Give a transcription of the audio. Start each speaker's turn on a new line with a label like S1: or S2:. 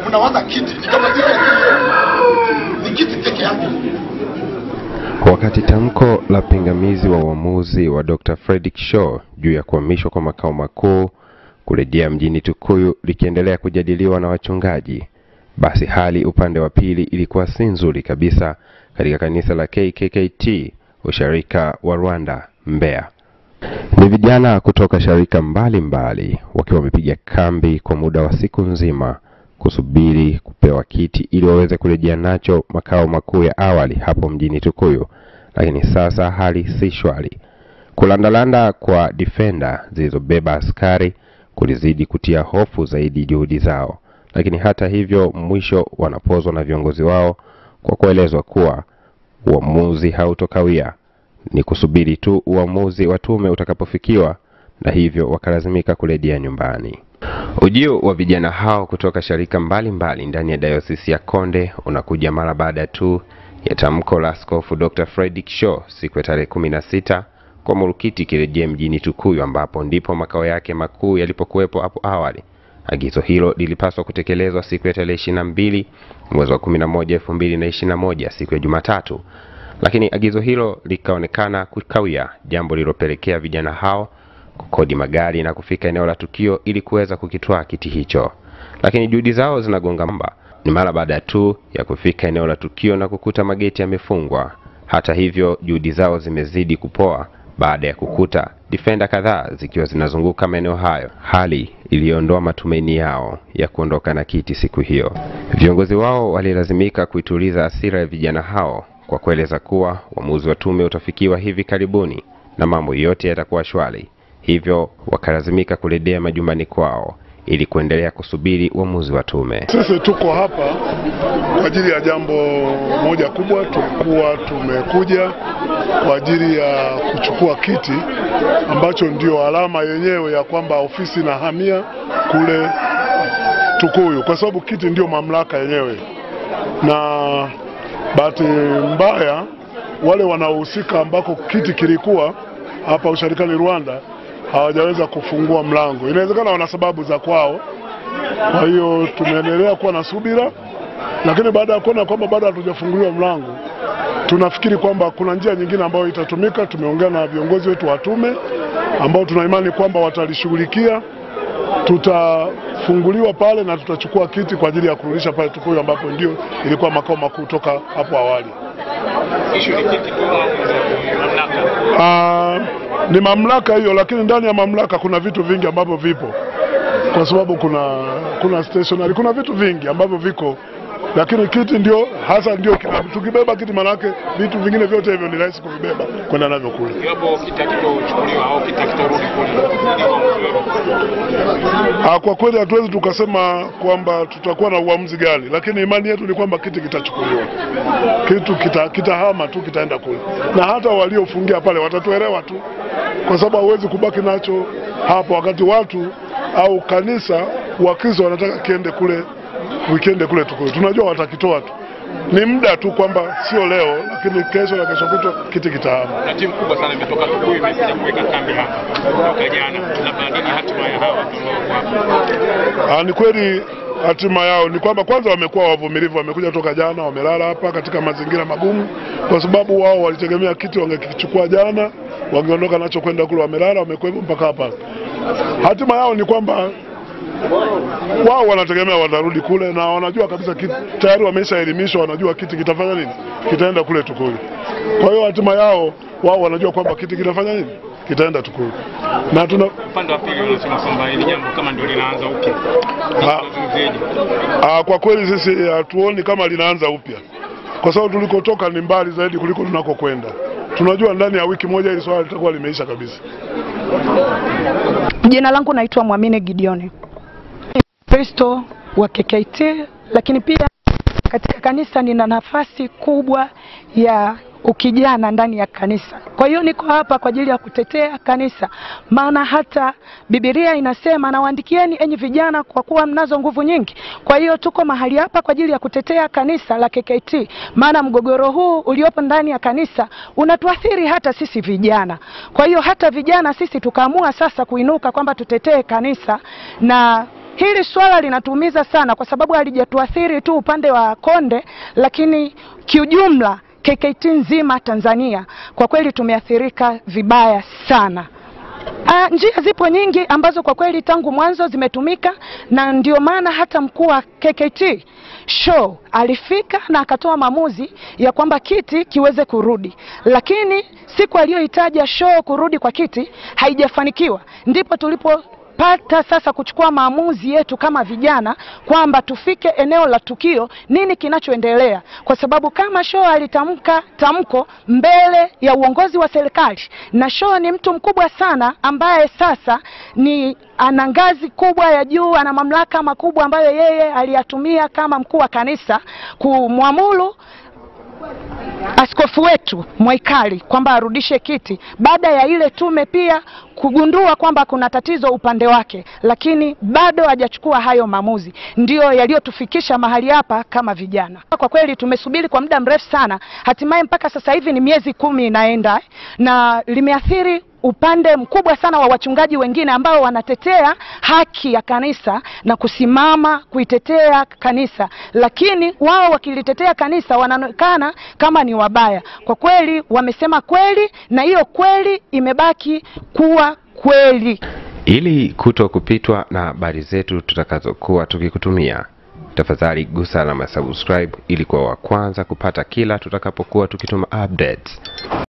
S1: mnawaza kiti ni kama vile ni kiti peke yake.
S2: Wakati tamko la pingamizi wa uamuzi wa Dr. Fredrick Shaw juu ya kuhamishwa kwa makao makuu kurejea mjini Tukuyu likiendelea kujadiliwa na wachungaji, basi hali upande wa pili ilikuwa si nzuri kabisa katika kanisa la KKKT usharika wa Rwanda Mbeya. Ni vijana kutoka sharika mbalimbali wakiwa wamepiga kambi kwa muda wa siku nzima kusubiri kupewa kiti ili waweze kurejea nacho makao makuu ya awali hapo mjini Tukuyu, lakini sasa hali si shwari. Kulandalanda kwa defender zilizobeba askari kulizidi kutia hofu zaidi juhudi zao, lakini hata hivyo mwisho wanapozwa na viongozi wao kwa kuelezwa kuwa uamuzi hautokawia, ni kusubiri tu uamuzi wa tume utakapofikiwa, na hivyo wakalazimika kurejea nyumbani. Ujio wa vijana hao kutoka sharika mbalimbali ndani ya dayosisi ya Konde unakuja mara baada tu ya tamko la Askofu Dr. Fredrick Shaw siku ya tarehe kumi na sita kwa Murukiti kirejea mjini Tukuyu ambapo ndipo makao yake makuu yalipokuwepo hapo awali. Agizo hilo lilipaswa kutekelezwa siku ya tarehe ishirini na mbili mwezi wa kumi na moja elfu mbili na ishirini na moja siku ya Jumatatu, lakini agizo hilo likaonekana kukawia, jambo lililopelekea vijana hao kukodi magari na kufika eneo la tukio ili kuweza kukitwaa kiti hicho, lakini juhudi zao zinagonga mamba. Ni mara baada tu ya kufika eneo la tukio na kukuta mageti yamefungwa. Hata hivyo, juhudi zao zimezidi kupoa baada ya kukuta defender kadhaa zikiwa zinazunguka maeneo hayo, hali iliyoondoa matumaini yao ya kuondoka na kiti siku hiyo. Viongozi wao walilazimika kuituliza hasira ya vijana hao kwa kueleza kuwa uamuzi wa tume utafikiwa hivi karibuni na mambo yote yatakuwa shwari hivyo wakalazimika kurejea majumbani kwao ili kuendelea kusubiri uamuzi wa tume.
S3: Sisi tuko hapa kwa ajili ya jambo moja kubwa. Tulikuwa tumekuja kwa ajili ya kuchukua kiti ambacho ndio alama yenyewe ya kwamba ofisi inahamia kule Tukuyu, kwa sababu kiti ndio mamlaka yenyewe, na bahati mbaya wale wanaohusika ambako kiti kilikuwa hapa usharikani Rwanda hawajaweza kufungua mlango. Inawezekana wana sababu za kwao. Kwa hiyo tumeendelea kuwa na subira, lakini baada ya kuona kwamba bado hatujafunguliwa mlango, tunafikiri kwamba kuna njia nyingine ambayo itatumika. Tumeongea na viongozi wetu wa tume ambao tuna imani kwamba watalishughulikia. Tutafunguliwa pale na tutachukua kiti kwa ajili ya kurudisha pale Tukuyu ambapo ndio ilikuwa makao makuu toka hapo awali. Ah, ni mamlaka hiyo, lakini ndani ya mamlaka kuna vitu vingi ambavyo vipo, kwa sababu kuna kuna stationary, kuna vitu vingi ambavyo viko, lakini kiti ndio hasa ndio kina, tukibeba kiti manake vitu vingine vyote hivyo ni rahisi kuvibeba kwenda navyo kule.
S4: Iwapo kitakitochukuliwa au kitakitorudi kule, ni uamuzi wenu.
S3: Ah, kwa kweli hatuwezi tukasema kwamba tutakuwa na uamuzi gani, lakini imani yetu ni kwamba kiti kitachukuliwa, kitu kita, kitahama tu kitaenda kule, na hata waliofungia pale watatuelewa tu, kwa sababu hauwezi kubaki nacho hapo wakati watu au kanisa Wakristo wanataka kiende kule, wikende kule Tukuyu. Tunajua watakitoa tu, ni muda tu, kwamba sio leo, lakini kesho na kesho kutwa kiti kitahama.
S4: Na timu kubwa sana imetoka Tukuyu imekuja kuweka kambi hapa toka jana, labda nini hatima ya hawa watu ambao wako hapa?
S3: Ah, ni kweli hatima yao ni kwamba kwanza wamekuwa wavumilivu, wamekuja toka jana, wamelala hapa katika mazingira magumu, kwa sababu wao walitegemea kiti wangekichukua jana, wangeondoka nacho kwenda kule, wamelala, wamekuwepo mpaka hapa. Hatima yao ni kwamba wao wanategemea watarudi kule, na wanajua kabisa kiti tayari wameshaelimishwa, wanajua kiti kitafanya nini, kitaenda kule Tukuyu. Kwa hiyo hatima yao wao wanajua kwamba kiti kitafanya nini, kitaenda Tukuyu, na tuna
S4: Upande wa pili unasema kwamba hili jambo kama ndio linaanza upya,
S3: Ah.
S4: unazungumziaje?
S3: Ah, kwa kweli sisi hatuoni kama linaanza upya, kwa sababu tulikotoka ni mbali zaidi kuliko tunakokwenda. Tunajua ndani ya wiki moja hili swala litakuwa limeisha kabisa.
S5: Jina langu naitwa Mwamine Gideoni, Kristo wa KKT, lakini pia katika kanisa nina nafasi kubwa ya ukijana ndani ya kanisa. Kwa hiyo niko hapa kwa ajili ya kutetea kanisa, maana hata Biblia inasema nawaandikieni enyi vijana, kwa kuwa mnazo nguvu nyingi. Kwa hiyo tuko mahali hapa kwa ajili ya kutetea kanisa la KKT, maana mgogoro huu uliopo ndani ya kanisa unatuathiri hata sisi vijana. Kwa hiyo hata vijana sisi tukaamua sasa kuinuka kwamba tutetee kanisa na hili swala linatuumiza sana, kwa sababu halijatuathiri tu upande wa Konde, lakini kiujumla KKT nzima Tanzania kwa kweli tumeathirika vibaya sana. Ah, njia zipo nyingi ambazo kwa kweli tangu mwanzo zimetumika na ndio maana hata mkuu wa KKT show alifika na akatoa maamuzi ya kwamba kiti kiweze kurudi, lakini siku aliyohitaja show kurudi kwa kiti haijafanikiwa, ndipo tulipo pata sasa kuchukua maamuzi yetu kama vijana kwamba tufike eneo la tukio, nini kinachoendelea, kwa sababu kama Show alitamka tamko mbele ya uongozi wa serikali, na Show ni mtu mkubwa sana ambaye sasa ni ana ngazi kubwa ya juu, ana mamlaka makubwa ambayo yeye aliyatumia kama mkuu wa kanisa kumwamuru askofu wetu Mwaikali kwamba arudishe kiti baada ya ile tume pia kugundua kwamba kuna tatizo upande wake, lakini bado hajachukua hayo maamuzi, ndiyo yaliyotufikisha mahali hapa kama vijana. Kwa kweli tumesubiri kwa muda mrefu sana, hatimaye mpaka sasa hivi ni miezi kumi inaenda na limeathiri upande mkubwa sana wa wachungaji wengine ambao wanatetea haki ya kanisa na kusimama kuitetea kanisa, lakini wao wakilitetea kanisa wanaonekana kama ni wabaya. Kwa kweli wamesema kweli, na hiyo kweli imebaki kuwa kweli.
S2: Ili kuto kupitwa na habari zetu tutakazokuwa tukikutumia, tafadhali gusa alama ya subscribe ili kuwa wa kwanza kupata kila tutakapokuwa tukituma updates.